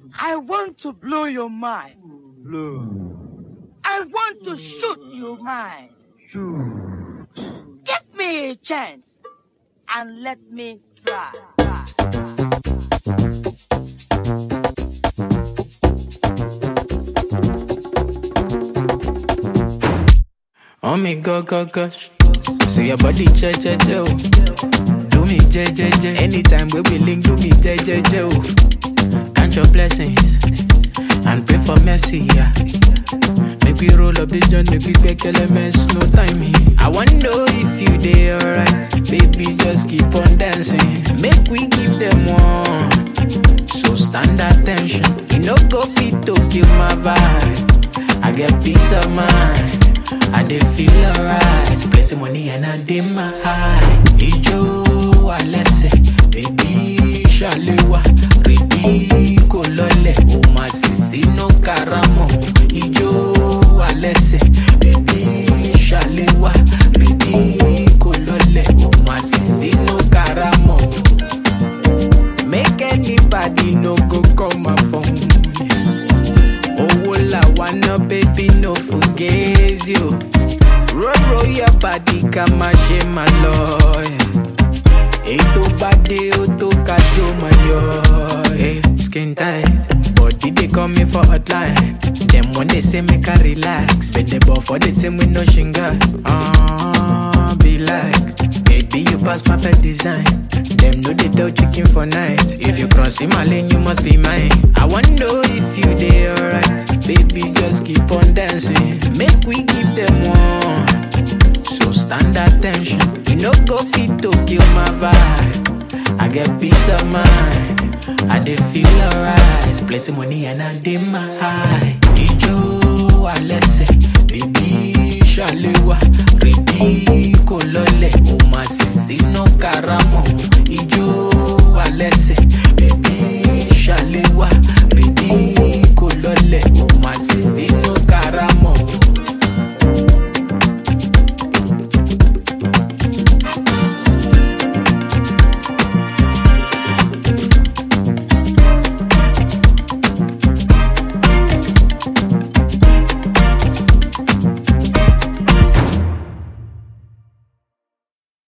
I want to blow your mind. Blow. I want to shoot your mind. Shoot. Give me a chance and let me try. try. Oh me go go gosh. So your body che che che oh. Do me je je je. Anytime we be link, do me je je je oh. Count your blessings and pray for mercy, yeah. Make we roll up this joint, make we make elements, no timing. I wanna know if you dey alright, baby. Just keep on dancing. Make we give them one. So stand attention. You no go fit to kill my vibe. I get peace of mind. I dey feel alright. Plenty money and I dey my high. Ijo alẹ́sẹ̀, baby ṣàlẹ́wà. Rèdí kò lọlẹ̀, o máa sì sínú karamọ̀. Ijo alẹ́sẹ̀, baby ṣàlẹ́wà. Rèdí kò lọlẹ̀, o máa sì sínú karamọ̀. Make anybody no go call my phone. Owó la wanna baby no forget you. Roll roll your body ká má ṣe má lọ. Ètò bá dé ó tó ká tó máa yọ. Hey, skin tight, body dey call me for hotline. Dem wan dey say make I relax. Bend the ball for the team with no shinga. Uh, be like, baby you pass perfect design. Dem no dey tell chicken for night. If you cross in my lane, you must be mine. I wanna know if you dey alright. Baby, just keep on dancing. Make we give them one. So stand attention. You no go fit to kill my vibe. I get peace of mind. I dey feel alright. Plenty money and I dey my high. Ijo alẹ́sẹ̀, baby ṣàlẹ́wà. Rèdí kò lọlẹ̀, o máa sì sínú karamọ̀. Ijo alẹ́sẹ̀,